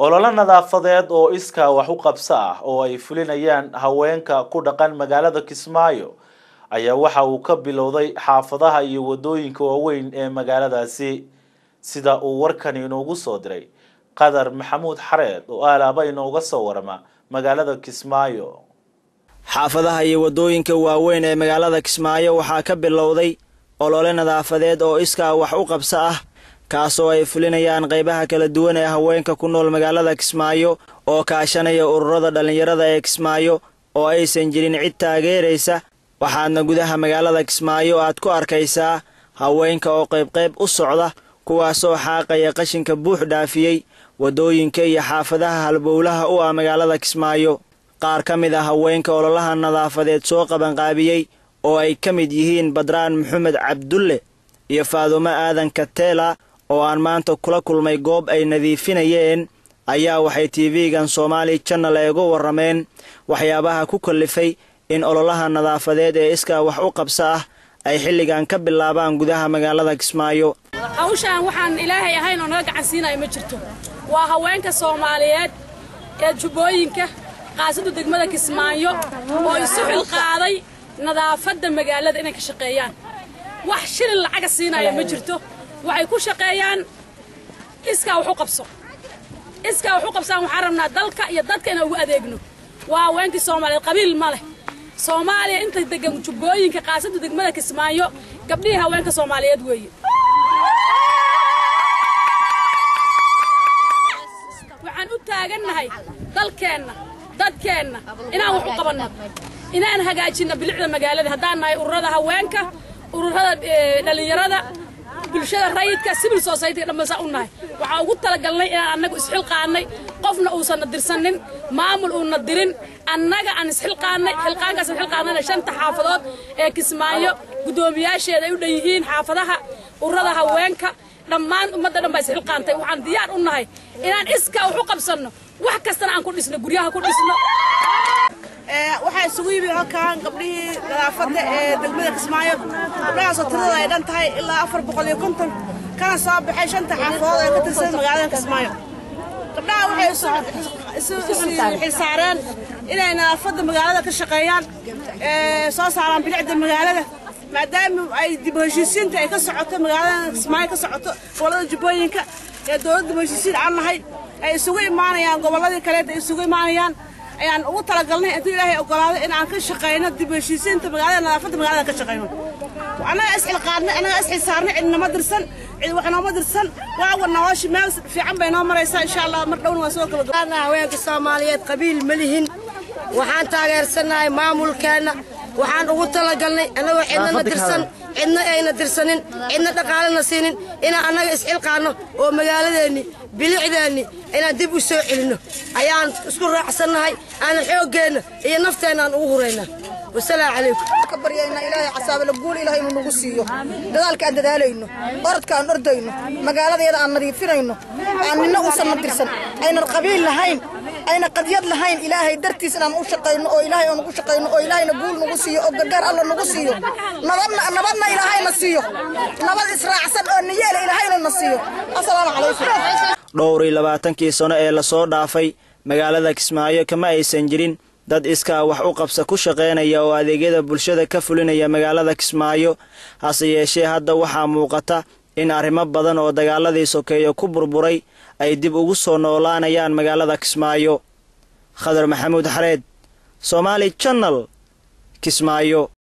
ololo nadaafadeed oo iskaa wax u qabso ah oo ay fulinayaan haweenka ku dhaqan magaalada kismaayo ayaa waxa uu ka bilowday xaafadaha iyo wadooyinka waaweyn ee magaaladaasi sida uu warkani inoogu soo diray qadar maxamuud xareed oo aalaaba inooga soo warama magaalada kismaayo xaafadaha iyo waddooyinka waaweyn ee magaalada kismaayo waxaa ka bilowday olole nadaafadeed oo iskaa wax u qabso ah kaasoo ay fulinayaan qaybaha kala duwan ee haweenka ku nool magaalada kismaayo oo kaashanaya ururada dhallinyarada ee kismaayo oo aysan jirin cid taageeraysa waxaadna gudaha magaalada kismaayo aad ku arkaysaa haweenka oo qaybqayb u socda kuwaasoo xaaqaya qashinka buux dhaafiyey waddooyinka iyo xaafadaha halbowlaha u ah magaalada kismaayo qaar ka mid ah haweenka ololaha nadaafadeed soo qabanqaabiyey oo ay ka mid yihiin badraan maxamed cabdulle iyo faadumo aadan kateela oo aan maanta kula kulmay goob ay nadiifinayeen ayaa waxay tv-gan soomaali janal eega warrameen waxyaabaha ku kallifay in ololaha nadaafadeed ee iskaa wax u qabso ah ay xilligan ka bilaabaan gudaha magaalada kismaayo hawshaan waxaan ilaahay ahayn oo naga gacan siinaya ma jirto waa haweenka soomaaliyeed ee jubbooyinka qaasada degmada kismaayo oo isu xilqaaday nadaafadda magaalada inay ka shaqeeyaan wax shilin lacaga siinaya ma jirto waxay ku shaqeeyaan iskaa wax u qabso iskaa wax u qabsaan waxaan rabnaa dalka iyo dadka inaan ugu adeegno waa haweenkii soomaaliyeed qabiil ma leh soomaaliya inta degan jubbooyinka qaasada degmada kismaayo gabdhihii haweenka soomaaliyeed weeye waxaan u taagannahay dalkeenna dadkeenna inaan wax u qabanno inaan hagaajinno bilicda magaalada haddaan nahay ururada haweenka ururada dhallinyarada bulshada rayidka civil societyga dhammaysaa u nahay waxaa ugu talagalnay inaan annagu isxilqaannay qofna uusanna dirsanin maamul uuna dirin annaga aan isxilqaannay xilqaankaasaan xilqaannayna shanta xaafadood ee kismaayo guddoomiyaasheeda ay u dhan yihiin xaafadaha ururada haweenka dhammaan ummadda dhan baa isxilqaantay waxaan diyaar u nahay inaan iskaa wax u qabsanno wax kastana aan ku dhisno guryaha ku dhisno waxaa isugu yimi halkan gabdhihii nadaafadda ee degmada kismaayo gabdhahaasoo tirada ay dhan tahay ilaa afar boqol iyo konton kana soo baxay shanta xaafadood ee ka tirsan magaalada kismaayo gabdhaha waxay isu xilsaareen inay nadaafadda magaalada ka shaqeeyaan soo saaraan bilicda magaalada maadaama ay dib heshiisiinta ay ka socoto magaalada kismaayo ka socoto gobollada jubbooyinka ee dowladda dib heshiisiin aan nahay ay isugu imaanayaan gobolladii kaleed ay isugu imaanayaan ayaan ugu talagalnay intuu ilaahay ogolaado in aan ka shaqayno dib heshiisiinta magaalada nadaafadda magaalada ka shaqayno annaga isxilqaadnay annaga isxilsaarnay cidnama dirsan cid wax nooma dirsan waawa nolosha meel fiican bay noo maraysaa insha allah mar dhowna waa soo kala haweenka soomaaliyeed qabiil ma lihin waxaan taageersannahay maamulkeenna waxaan ugu talagalnay annagoo cidnana dirsan cidna ayna dirsanin cidna dhaqaalena siinin inaan annaga isxilqaanno oo magaaladeenni bilicdeenni inaan dib u soo celinno ayaan isku raacsannahay aanan xooggeenna iyo nafteenna aan ugu huraynaa wasalaamu calaykum ka baryayna ilaahay casaabala guul ilahay inuu nagu siiyo dadaalka aan dadaalayno orodka aan ordayno magaaladeeda aan nadiifinayno aan nina uusanna dirsan aynan qabiil lahayn ayna qadyad lahayn ilaahay dartiis inaan u shaqayno oo ilaahay aan ugu shaqayno oo ilaahayna guul nagu siiyo oo gargaar alla nagu siiyo nabadna nabadna ilaahayna siiyo nabad israacsan oo niyeela ilaahayna na siiyo assalaamu calaykum dhowr iyo labaatankii sano ee lasoo dhaafay magaalada kismaayo kama aysan jirin dad iskaa wax u qabsa ku shaqaynaya oo adeegyada bulshada ka fulinaya magaalada kismaayo hase yeeshee hadda waxaa muuqata in arrimo badan oo dagaaladii sokeeyo ku burburay ay dib ugu soo noolaanayaan magaalada kismaayo khadar maxamuud xareed soomaali janal kismaayo